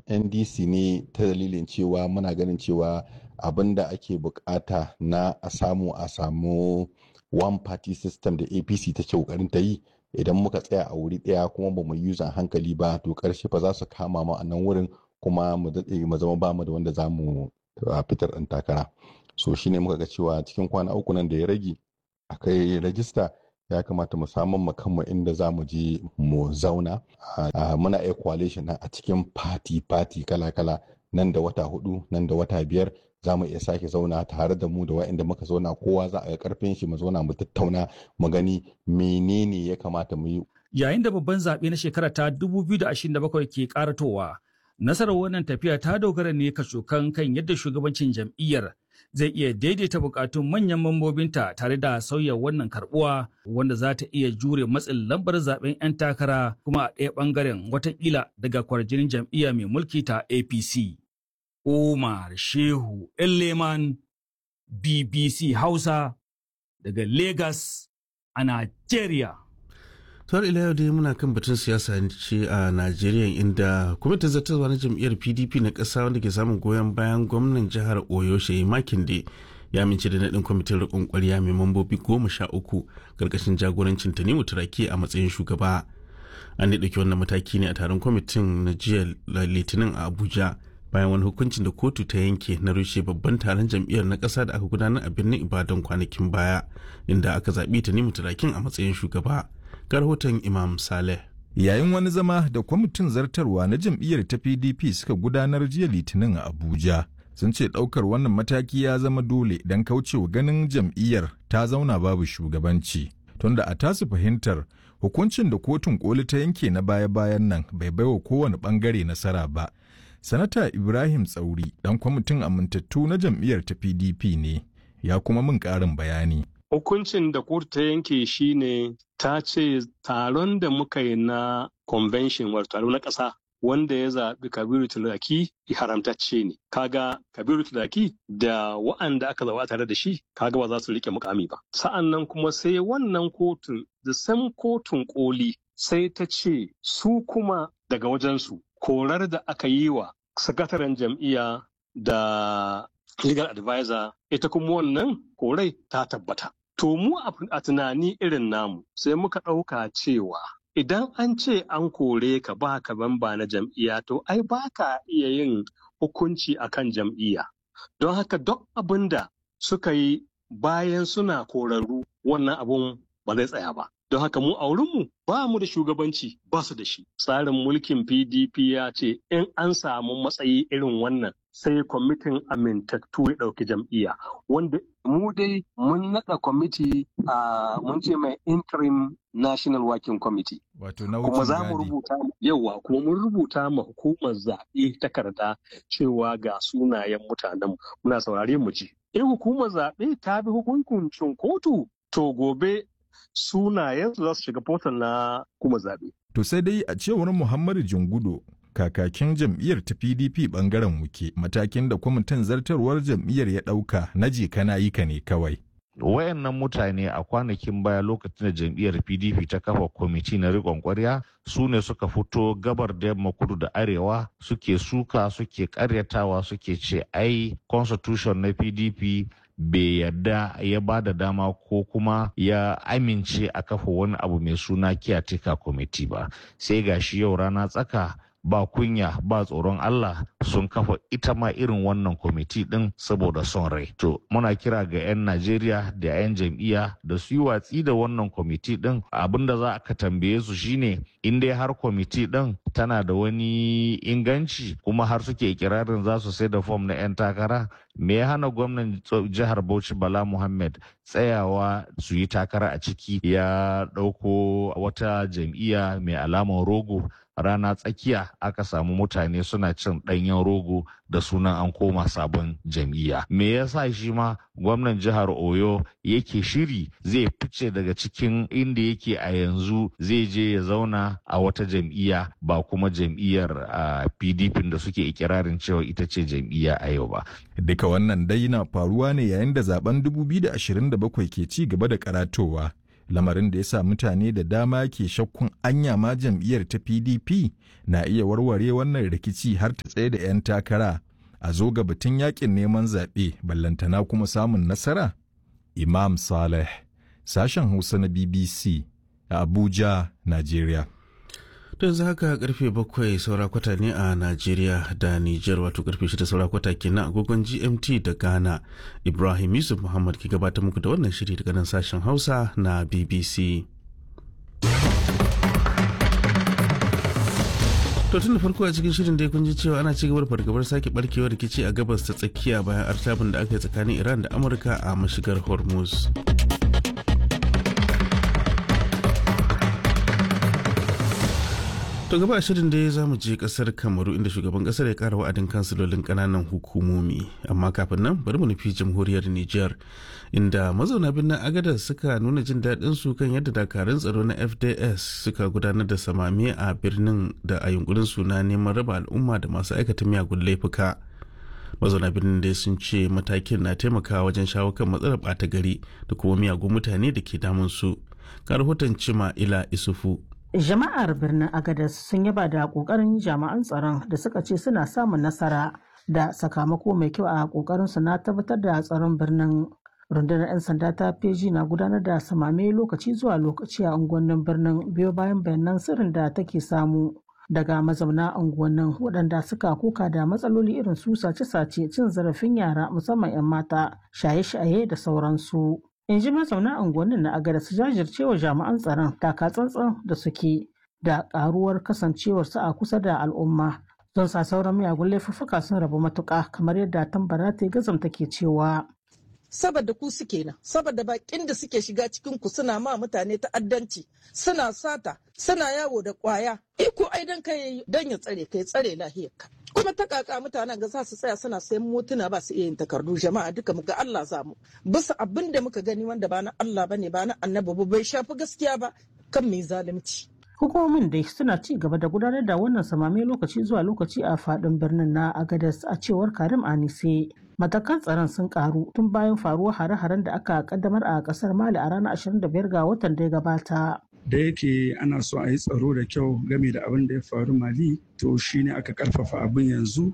ndc ne ta dalilin cewa muna ganin cewa abin da ake bukata na a samu a samu one party system da apc ta ke kokarin ta yi idan muka tsaya a wuri daya kuma ba mu yuzan hankali ba to karshe fa za su kama mu a nan wurin kuma mu daɗe mu zama ba mu da wanda za mu fitar ɗan takara so shine muka ga cewa cikin kwana uku nan da ya rage a kai rajista ya kamata mu samun mu kanmu inda za mu je mu zauna muna iya coalition a cikin party party kala kala nan da wata hudu nan da wata biyar za mu iya sake zauna tare da mu da waɗanda muka zauna kowa za a ga karfin shi mu zauna mu tattauna mu gani menene ya kamata mu yi yayin da babban zaɓe na shekara ta 2027 ke karatowa nasarar wannan tafiya ta dogara ne kacokan kan yadda shugabancin jam'iyyar zai iya daidaita bukatun manyan mambobinta tare da sauya wannan karbuwa wanda za ta iya jure matsin lambar zaben 'yan takara kuma a ɗaya ɓangaren watakila daga kwarjinin jam'iyya mai mulki ta apc umar shehu leman bbc hausa daga lagos a nigeria Tar ila yau dai muna kan batun siyasa ce a Najeriya inda kwamitin zartarwa na jam'iyyar PDP na ƙasa wanda ke samun goyon bayan gwamnan jihar Oyo Shehi Makinde ya amince da naɗin kwamitin riƙon ƙwarya mai mambobi goma sha uku ƙarƙashin jagorancin Tanimu Turaki a matsayin shugaba. An da ɗauki wannan mataki ne a taron kwamitin na jiya Litinin a Abuja bayan wani hukuncin da kotu ta yanke na rushe babban taron jam'iyyar na ƙasa da aka gudanar a birnin Ibadan kwanakin baya inda aka zaɓi Tanimu Turakin a matsayin shugaba. ga rahoton Imam Saleh. Yayin wani zama da kwamitin zartarwa na jam'iyyar ta PDP suka gudanar jiya Litinin a Abuja, sun ce ɗaukar wannan mataki ya zama dole don kaucewa ganin jam'iyyar ta zauna babu shugabanci. Tunda a tasu fahimtar hukuncin da kotun koli ta yanke na baya-bayan nan bai baiwa kowane ɓangare nasara ba. Sanata Ibrahim Tsauri ɗan kwamitin amintattu na jam'iyyar ta PDP ne, ya kuma min ƙarin bayani. Hukuncin da kotu ta yanke shi ne ta ce taron da muka yi na convention wato taro na ƙasa wanda ya zaɓi Kabiru Tulaki haramtacce ne. Kaga Kabiru Tulaki da wa'anda aka zaɓa tare da shi kaga ba za su riƙe mukami ba. Sa'an nan kuma sai wannan kotun da sam kotun koli sai ta ce su kuma daga wajensu korar da aka yi wa sakataren jam'iyya da legal advisor ita kuma wannan korai ta tabbata. To mu a tunani irin namu sai muka ɗauka cewa idan an ce an kore ka ba ka bamba na jam'iyya to ai ba ka iya yin hukunci a kan jam'iyya. Don haka duk abin da suka yi bayan suna korarru wannan abun ba zai tsaya ba. Don haka mu a wurinmu ba mu da shugabanci ba su da shi. Tsarin mulkin PDP ya ce in an samu matsayi irin wannan sai kwamitin amintattu ya ɗauki jam'iyya wanda mu dai mun naɗa kwamiti a mun ce mai interim national working committee wato na kuma za mu rubuta yawa kuma mun rubuta ma hukumar zaɓe takarda cewa ga sunayen mutanen muna saurare mu ji in hukumar zaɓe ta bi hukuncin kotu to gobe sunayen su za su shiga portal na hukumar zaɓe to sai dai a cewar Muhammadu Jingudo kakakin jam'iyyar ta PDP bangaren wuke matakin da kwamitin zartarwar jam'iyyar ya ɗauka na je kana yi ka ne kawai. wayannan mutane a kwanakin baya lokacin da jam'iyyar pdp ta kafa kwamiti na riƙon ƙwarya su ne suka fito gabar da yamma kudu da arewa suke suka suke karyatawa suke ce ai constitution na pdp bai yarda ya ba da dama ko kuma ya amince a kafa wani abu mai suna kiyatika kwamiti ba sai gashi yau rana tsaka ba kunya ba tsoron Allah sun kafa ita ma irin wannan kwamiti din saboda son rai. To muna kira ga 'yan Najeriya da 'yan jam'iyya da su yi watsi da wannan kwamiti din abinda za ka tambaye su shine in dai har kwamiti din tana da wani inganci kuma har suke ikirarin za su sai da fom na 'yan takara me ya hana gwamnan jihar Bauchi Bala Muhammad tsayawa su yi takara a ciki ya ɗauko wata jam'iyya mai alamar rogo rana tsakiya aka samu mutane suna cin ɗanyen rogo da sunan an koma sabon jam'iyya me yasa shi ma gwamnan jihar oyo yake shiri zai fice daga cikin inda yake a yanzu zai je ya zauna a wata jam'iyya ba kuma jam'iyyar pdp da suke ikirarin cewa ita ce jam'iyya a yau ba duka wannan dai na faruwa ne yayin da zaben 2027 ke ci gaba da karatowa lamarin da ya sa mutane da dama ke shakkun anya ma jam'iyyar ta pdp na iya warware wannan rikici har ta tsaye da 'yan takara a zo ga batun yakin neman zaɓe ballantana kuma samun nasara imam saleh sashen hausa na bbc a abuja nigeria to yanzu haka karfe bakwai saura kwata ne a najeriya da niger wato karfe shida saura kwata kenan agogon gmt da ghana ibrahim yusuf muhammad ke gabatar muku da wannan shiri daga nan sashen hausa na bbc to tun da farko a cikin shirin dai kun ji cewa ana ci gaba da fargabar sake barkewar rikici a gabas ta tsakiya bayan artabin da aka yi tsakanin iran da amurka a mashigar hormuz To gaba shirin dai za mu je kasar Kamaru inda shugaban kasar ya kara wa'adin kansilolin kananan hukumomi. Amma kafin nan bari mu nufi jamhuriyar Nijar inda mazauna birnin Agadar suka nuna jin daɗin su kan yadda dakarun tsaro na FDS suka gudanar da samame a birnin da a yunkurin su na neman raba al'umma da masu aikata miyagun laifuka. Mazauna birnin dai sun ce matakin na taimakawa wajen shawo kan matsalar ɓata gari da kuma miyagun mutane da ke damun su. Ga rahoton Cima Ila Isufu Jama'ar birnin Agadez sun yaba da kokarin jami'an tsaron da suka ce suna samun nasara da sakamako mai kyau a kokarin su na tabbatar da tsaron birnin. Rundunar 'yan sanda ta feji na gudanar da samame lokaci zuwa lokaci a unguwannin birnin biyo bayan bayanan sirrin da take samu daga mazauna unguwannin waɗanda suka koka da matsaloli irin su sace-sace cin zarafin yara musamman 'yan mata shaye-shaye da sauransu. in ji mazauna unguwannin na agada su jajircewa jami'an tsaron taka tsantsan da suke da karuwar kasancewarsu a kusa da al'umma don sa sauran miyagun laifuffuka sun rabu matuƙa kamar yadda tambara ta gazam take cewa saboda ku suke nan saboda bakin da suke shiga cikin ku suna ma mutane ta'addanci suna sata suna yawo da kwaya iko ai dan kai dan ya tsare kai tsare lahiyarka kuma ta kaka mutanen ga za su tsaya suna sayan motuna ba su iya yin takardu jama'a duka muga Allah za mu bisa abin da muka gani wanda ba na Allah bane ba na annabi ba bai shafi gaskiya ba kan mai zalunci hukumomin dai suna ci gaba da gudanar da wannan samame lokaci zuwa lokaci a fadin birnin na agadas a cewar karim anise matakan tsaron sun karu tun bayan faruwar hare-haren da aka kaddamar a kasar mali a ranar 25 ga watan da ya gabata da yake ana so a yi tsaro da kyau game da abin da ya faru mali to shine aka karfafa abin yanzu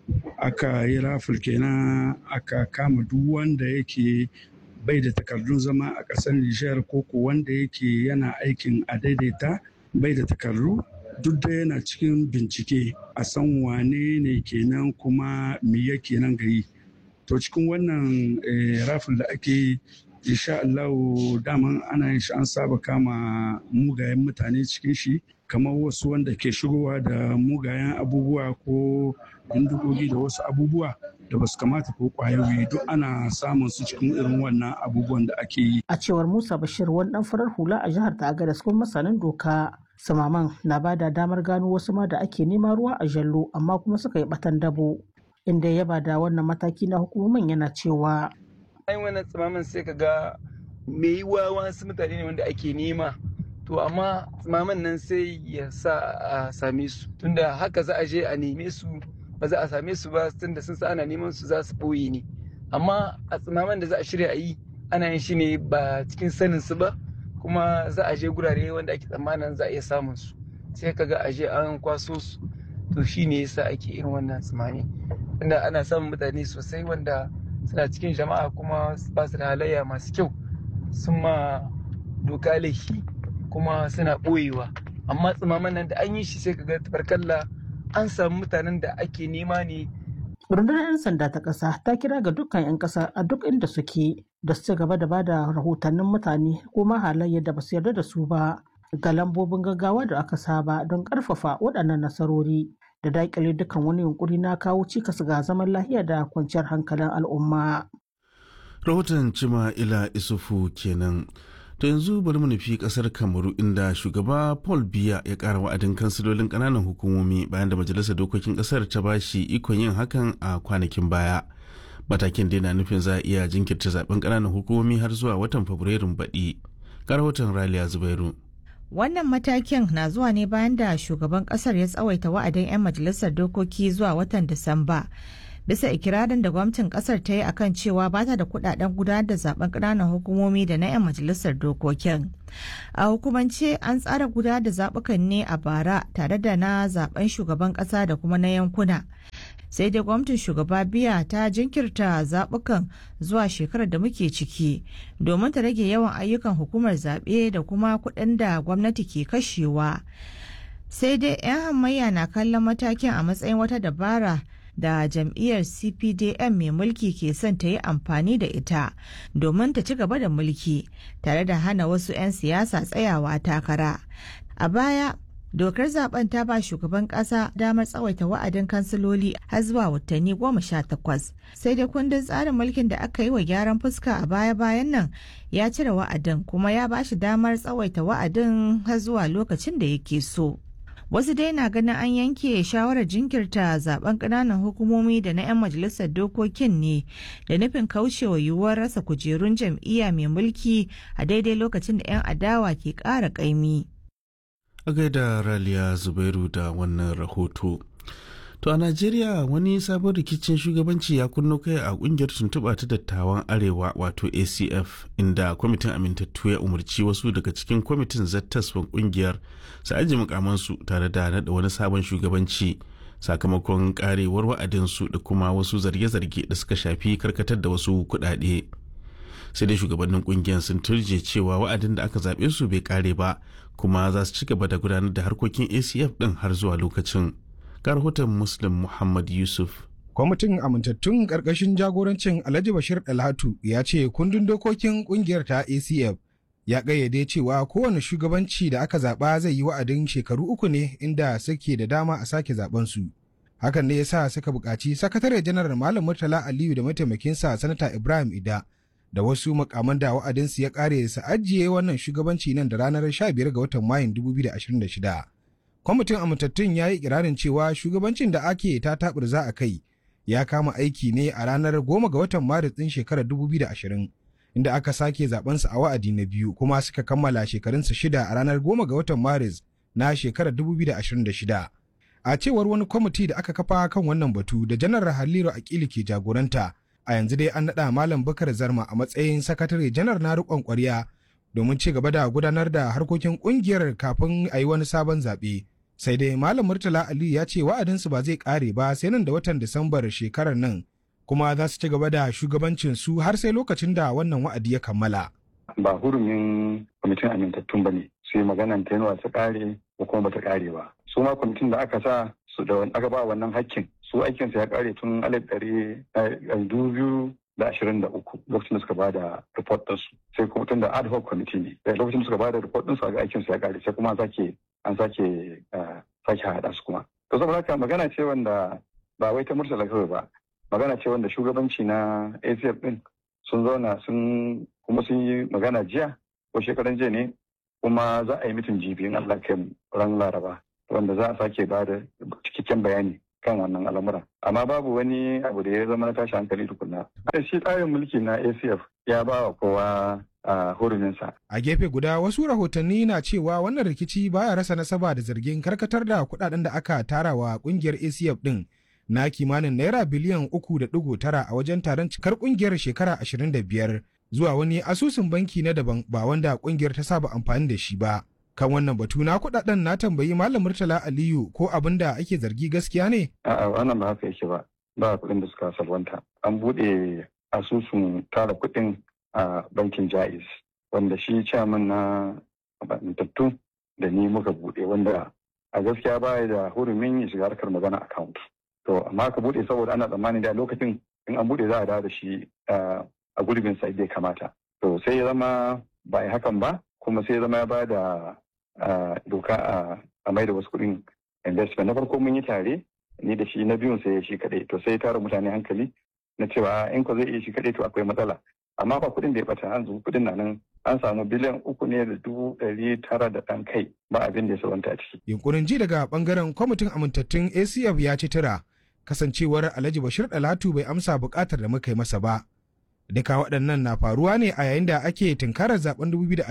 aka yi raful kenan aka kama duk wanda yake bai da takardun zama a ƙasar nijar ko ko wanda yake yana aikin a daidaita bai da takardu duk da yana cikin bincike a san wane ne kenan kuma me yake nan gari to cikin wannan raful da ake insha Allah daman ana yin shi an saba kama mugayen mutane cikin shi kamar wasu wanda ke shigowa da mugayen abubuwa ko bindigogi da wasu abubuwa da basu kamata ko kwayoyi duk ana samun su cikin irin wannan abubuwan da ake yi. A cewar Musa Bashir wani dan farar hula a jihar ta Agadas kuma masanin doka samaman na ba da damar gano wasu ma da ake nema ruwa a jallo amma kuma suka yi batan dabo inda ya ba da wannan mataki na hukumomin yana cewa ai wannan tsimamin sai ka ga me yi wa wasu mutane ne wanda ake nema to amma tsimamin nan sai ya sa a same su tunda haka za a je a neme su ba za a same su ba tunda sun sa ana neman su za su boye ne amma a tsimamin da za a shirya a yi ana yin shi ne ba cikin sanin su ba kuma za a je gurare wanda ake tsammanin za a iya samun su sai ka ga a je an kwaso su to shi ne yasa ake irin wannan tsimani tunda ana samun mutane sosai wanda suna cikin jama'a kuma ba su da halayya masu kyau sun ma doka laifi kuma suna ɓoyewa amma tsimaman nan da an yi shi sai ka ga tabarkalla an samu mutanen da ake nema ne rundunar 'yan sanda ta ƙasa ta kira ga dukkan 'yan ƙasa a duk inda suke da su ci gaba da ba da rahotannin mutane ko ma halayyar da ba su yarda da su ba ga lambobin gaggawa da aka saba don ƙarfafa waɗannan nasarori da daƙile dukkan wani yunkuri na kawo cikas ga zaman lafiya da kwanciyar hankalin al'umma. rahoton cima ila isufu kenan to yanzu bari mu nufi kasar kamaru inda shugaba paul biya ya kara wa'adin kansilolin kananan hukumomi bayan da majalisar dokokin kasar ta bashi ikon yin hakan a kwanakin baya matakin da na nufin za a iya jinkirta zaben kananan hukumomi har zuwa watan fabrairun baɗi ga rahoton raliya zubairu Wannan matakin na zuwa ne bayan da shugaban kasar ya tsawaita wa'adin 'yan majalisar dokoki zuwa watan Disamba bisa ikirarin da gwamnatin kasar ta yi akan cewa ba ta da kudaden gudanar da zaben ƙananan hukumomi da na 'yan majalisar dokokin a hukumance an tsara gudanar da zaɓukan ne a bara tare da na zaben shugaban ƙasa da kuma na yankuna sai dai gwamnatin shugaba biya ta jinkirta zaɓukan zuwa shekarar da muke ciki domin ta rage yawan ayyukan hukumar zaɓe da kuma kuɗin da gwamnati ke kashewa sai dai 'yan hamayya na kallon matakin a matsayin wata dabara da jam'iyyar cpdm mai mulki ke son ta yi amfani da ita domin ta ci gaba da mulki tare da hana wasu 'yan siyasa tsayawa takara a baya dokar zaben ta ba shugaban kasa damar tsawaita wa'adin kansiloli har zuwa watanni goma sha takwas sai dai kundin tsarin mulkin da aka yi wa gyaran fuska a baya-bayan nan ya cire wa'adin kuma ya ba shi damar tsawaita wa'adin har zuwa lokacin da yake so wasu dai na ganin an yanke shawarar jinkirta zaben ƙananan hukumomi da na 'yan majalisar dokokin ne da nufin kaucewa yiwuwar rasa kujerun jam'iyya mai mulki a daidai lokacin da 'yan adawa ke ƙara ƙaimi. a gaida raliya zubairu da wannan rahoto to a najeriya wani sabon rikicin shugabanci ya kunno kai a kungiyar tuntuɓa ta dattawan arewa wato acf inda kwamitin amintattu ya umarci wasu daga cikin kwamitin zattaswan kungiyar su aji mukamansu tare da naɗa wani sabon shugabanci sakamakon karewar wa'adinsu da kuma wasu zarge-zarge da suka shafi karkatar da wasu kuɗaɗe. sai dai shugabannin kungiyar sun turje cewa wa'adin da aka zaɓe su bai kare ba kuma za su ci gaba da gudanar da harkokin acf ɗin har zuwa lokacin ga rahoton muslim muhammad yusuf kwamitin amintattun ƙarƙashin jagorancin alhaji bashir dalhatu ya ce kundin dokokin ƙungiyar ta acf ya ƙayyade cewa kowane shugabanci da aka zaɓa zai yi wa'adin shekaru uku ne inda suke da dama a sake zaɓen su hakan ne ya sa suka buƙaci sakatare janar malam murtala aliyu da mataimakinsa sanata ibrahim ida da wasu makaman da wa'adinsu ya kare su ajiye wannan shugabanci nan da ranar 15 ga watan Mayun 2026. Kwamitin amintattun ya yi kirarin cewa shugabancin da ake ta za a kai ya kama aiki ne a ranar 10 ga watan Maris ɗin shekarar 2020 inda aka sake zabensu a wa'adi na biyu kuma suka kammala shekarunsu shida a ranar 10 ga watan Maris na shekarar 2026. A cewar wani kwamiti da aka kafa kan wannan batu da janar Haliru Akili ke jagoranta a yanzu dai an naɗa Malam Bakar Zarma a matsayin sakatare janar na riƙon ƙwarya domin ci gaba da gudanar da harkokin ƙungiyar kafin a yi wani sabon zaɓe. Sai dai Malam Murtala Ali ya ce wa'adinsu ba zai ƙare ba sai nan da watan Disambar shekarar nan kuma za su ci gaba da shugabancin su har sai lokacin da wannan wa'adi ya kammala. Ba hurumin kwamitin amintattun ba ne, sai maganan tenuwa ta ƙare ko kuma ba ta ƙare ba. Su ma kwamitin da aka sa su da aka ba wannan hakkin su aikinsa ya kare tun alif ɗari biyu da ashirin da uku lokacin da suka ba da report ɗinsu sai kuma tun da ad hoc committee ne lokacin da suka ba da report ɗinsu ga aikinsu ya kare sai kuma an sake an sake sake haɗa su kuma to saboda haka magana ce wanda ba wai ta murtala kawai ba magana ce wanda shugabanci na acf ɗin sun zauna sun kuma sun yi magana jiya ko shekaran jiya ne kuma za a yi mitin jibi in Allah kai ran laraba wanda za a sake ba da cikakken bayani kan wannan al'amura amma babu wani abu da ya zama na tashi hankali tukunna shi tsarin mulki na acf ya ba wa kowa a huruminsa a gefe guda wasu rahotanni na cewa wannan rikici baya rasa nasaba da zargin karkatar da kudaden da aka tara wa kungiyar acf din na kimanin naira biliyan uku da digo tara a wajen taron cikar kungiyar shekara ashirin da biyar zuwa wani asusun banki na daban ba wanda kungiyar ta saba amfani da shi ba kan wannan batu na kudaden na tambayi malam murtala aliyu ko abin da ake zargi gaskiya ne a'a wannan ba haka yake ba ba kuɗin da suka salwanta an buɗe asusun tara kuɗin a bankin jaiz wanda shi chairman na amintattu da ni muka buɗe wanda a gaskiya ba da hurumin ya shiga harkar magana account to amma ka buɗe saboda ana tsammani da lokacin in an buɗe za a dawo da shi a gurbin sa ya kamata to sai ya zama ba a hakan ba kuma sai ya zama ya ba da doka a mai da wasu kuɗin investment na farko mun yi tare ni da shi na biyun sai shi kaɗai to sai ya tara mutane hankali na cewa in ko zai iya shi kaɗai to akwai matsala amma ba kuɗin da ya bata an kuɗin na nan an samu biliyan uku ne da dubu ɗari tara da ɗan kai ba abin da ya sabanta a ciki. Yunkurin ji daga bangaren kwamitin amintattun ACF ya ci tura kasancewar Alhaji Bashir Dalatu bai amsa buƙatar da muka yi masa ba. Duka waɗannan na faruwa ne a yayin da ake tunkarar zaben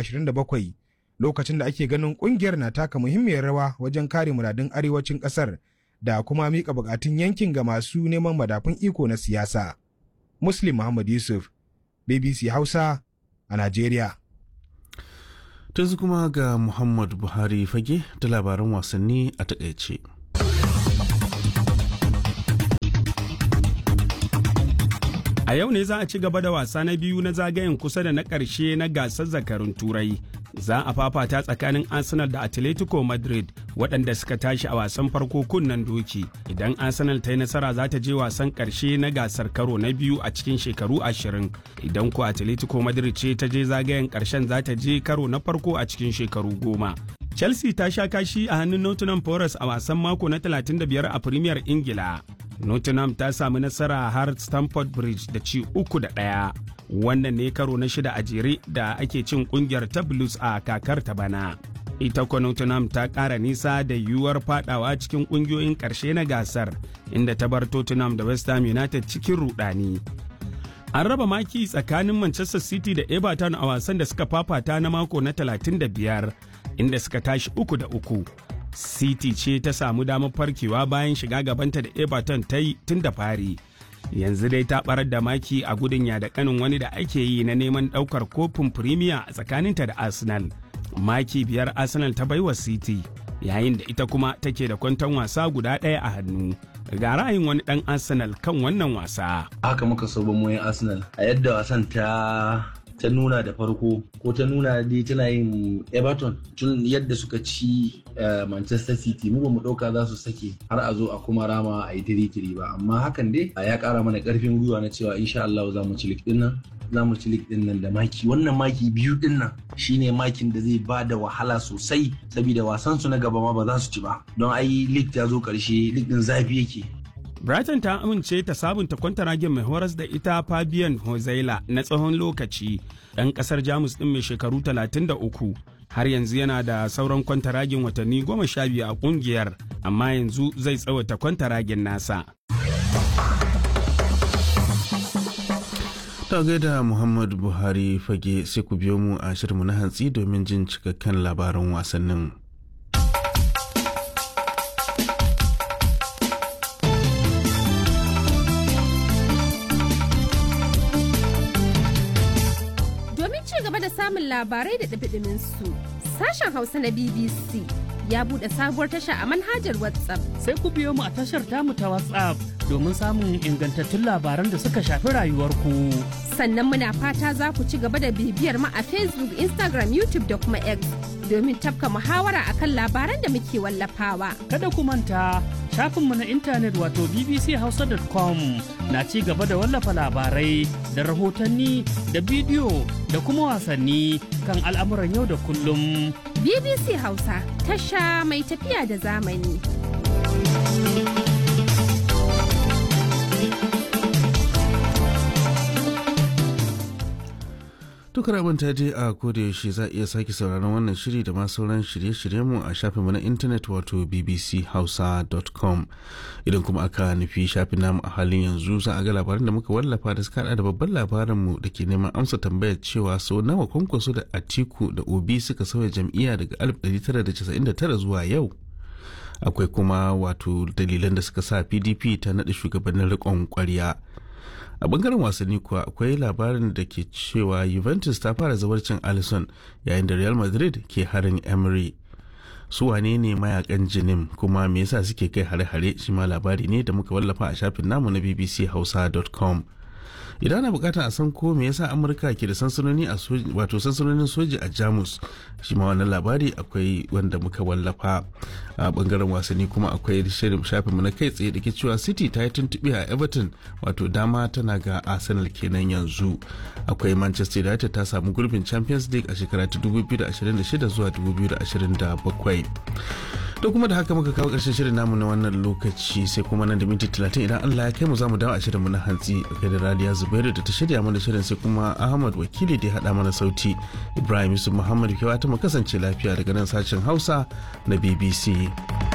2027 lokacin da ake ganin ƙungiyar na taka muhimmiyar rawa wajen kare muradun arewacin ƙasar da kuma mika bukatun yankin ga masu neman madafun iko na siyasa. Muslim Muhammad Yusuf, BBC Hausa a Najeriya. Tanzu kuma ga Muhammad Buhari fage da labaran wasanni a takaice. A yau ne za a ci gaba da wasa na biyu na zagayen kusa da na ƙarshe na gasar zakarun Turai. Za a fafata tsakanin Arsenal da Atletico Madrid waɗanda suka tashi a wasan farko kunnen doki. Idan Arsenal ta yi nasara za ta je wasan ƙarshe na gasar karo na biyu a cikin shekaru ashirin. Idan ko Atletico Madrid ce ta je zagayen ƙarshen za ta je karo na farko a cikin shekaru goma. Chelsea ta sha kashi a hannun Nottingham Forest a wasan mako na 35 a Premier Ingila. Nottingham ta sami nasara har Stamford Bridge da ci uku da ɗaya. Wannan ne karo na shida a jere da ake cin kungiyar ta Blues a kakar ta bana. Ita kwa Nottingham ta ƙara nisa da yiwuwar fadawa cikin ƙungiyoyin ƙarshe na gasar, inda ta bar Tottenham da West Ham United cikin rudani. An raba maki tsakanin Manchester City da Everton a wasan da suka fafata na mako na 35, inda suka tashi uku da uku. City ce ta samu damar farkewa bayan shiga gabanta da Everton ta yi tun da fari. Yanzu dai ta barar da maki a gudun ya da kanin wani da ake yi na neman daukar kofin Premier a tsakaninta da Arsenal. Maki biyar Arsenal ta baiwa City, yayin da ita kuma take da kwanton wasa guda ɗaya a hannu. Ga ra'ayin wani ɗan Arsenal kan wannan wasa. Haka muka so ba mu Arsenal a yadda wasan ta ta nuna da farko ko ta nuna dai tana yin everton tun yadda suka ci manchester city mu ba mu dauka za su sake har a zo a kuma rama a yi tiri ba amma hakan dai ya kara mana karfin gwiwa na cewa insha Allah za mu ci lik din nan za mu ci lik din nan da maki wannan maki biyu din nan shine makin da zai ba da wahala sosai saboda wasan su na gaba ma ba za su ci ba don ai lig ta zo karshe lig din zafi yake Brighton ta amince ta sabunta kwantaragen mai horas da ita Fabian Hozela na tsawon lokaci ɗan ƙasar Jamus ɗin mai shekaru 33 har yanzu yana da sauran kwantaragen watanni goma sha biyu a ƙungiyar amma yanzu zai tsawata kwantaragen nasa. Ta gaida Muhammad Buhari fage sai ku biyo mu a shirinmu na hantsi domin jin cikakken labaran wasannin. samun labarai da ɗabiɗimin su. Sashen Hausa na BBC ya buɗe sabuwar tasha a manhajar WhatsApp. Sai ku biyo mu a tashar tamu ta WhatsApp domin samun ingantattun labaran da suka shafi rayuwarku. Sannan muna fata za ku ci gaba da bibiyar mu a Facebook, Instagram, YouTube da kuma X domin tafka muhawara akan labaran da muke wallafawa. Kada ku manta shafinmu na intanet wato bbchausa.com na ci gaba da wallafa labarai da rahotanni da bidiyo da kuma wasanni kan al'amuran yau da kullum. BBC Hausa tasha mai tafiya da zamani. Dukkan abin ta je a yaushe za a iya sake sauraron wannan shiri da ma sauran shirye-shiryenmu a shafinmu na intanet wato bbchausa.com idan kuma aka nufi shafin namu a halin yanzu za a ga labaran da muka wallafa da suka hada da babban labarinmu da ke neman amsa tambayar cewa sau nawa kwankwaso da atiku da obi suka sauya jam'iyya daga 1999 zuwa yau akwai kuma wato dalilan da suka sa pdp ta naɗa shugabannin riƙon ƙwarya a bangaren wasanni kuwa akwai labarin da ke cewa juventus ta fara zawarcin allison yayin da real madrid ke harin emery su wane ne mayakan jinim kuma me yasa suke kai hare-hare shi ma labari ne da muka wallafa a shafin namu na bbchausa.com idan ana bukatar a san ko me yasa amurka ke da sansanoni a wato sansanonin soji a jamus shi ma wannan labari akwai wanda muka wallafa a bangaren wasanni kuma akwai shirin shafinmu na kai tsaye da ke cewa city ta yi tuntuɓe a everton wato dama tana ga arsenal kenan yanzu akwai manchester united ta samu gurbin champions league a shekara ta 2026 zuwa 2027 da kuma da haka muka kawo ƙarshen shirin namu na wannan lokaci sai kuma nan da minti talatin idan Allah ya kai mu za mu dawo a shirinmu na hantsi a da radiya zubairu da ta shirya mana shirin sai kuma ahmad wakili da ya haɗa mana sauti ibrahim yusuf muhammad kewa ta mu kasance lafiya daga nan sashen hausa na bbc